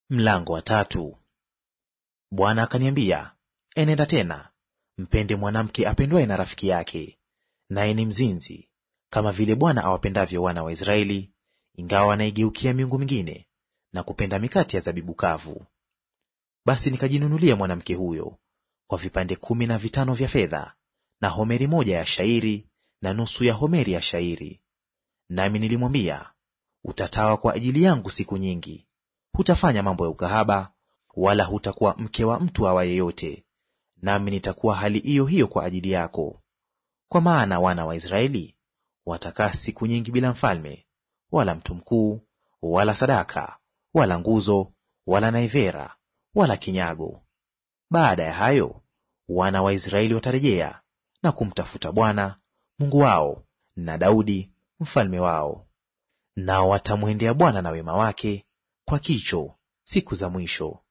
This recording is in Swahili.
Mlango wa tatu. Bwana akaniambia, enenda tena, mpende mwanamke apendwaye na rafiki yake, naye ni mzinzi, kama vile Bwana awapendavyo wana wa Israeli, ingawa wanaigeukia miungu mingine na kupenda mikate ya zabibu kavu. Basi nikajinunulia mwanamke huyo kwa vipande kumi na vitano vya fedha, na homeri moja ya shairi na nusu ya homeri ya shairi. Nami nilimwambia, utatawa kwa ajili yangu siku nyingi hutafanya mambo ya ukahaba, wala hutakuwa mke wa mtu awaye yote, nami nitakuwa hali hiyo hiyo kwa ajili yako. Kwa maana wana wa Israeli watakaa siku nyingi bila mfalme, wala mtu mkuu, wala sadaka, wala nguzo, wala naivera, wala kinyago. Baada ya hayo wana wa Israeli watarejea na kumtafuta Bwana Mungu wao na Daudi mfalme wao, nao watamwendea Bwana na wema wake kwa kicho siku za mwisho.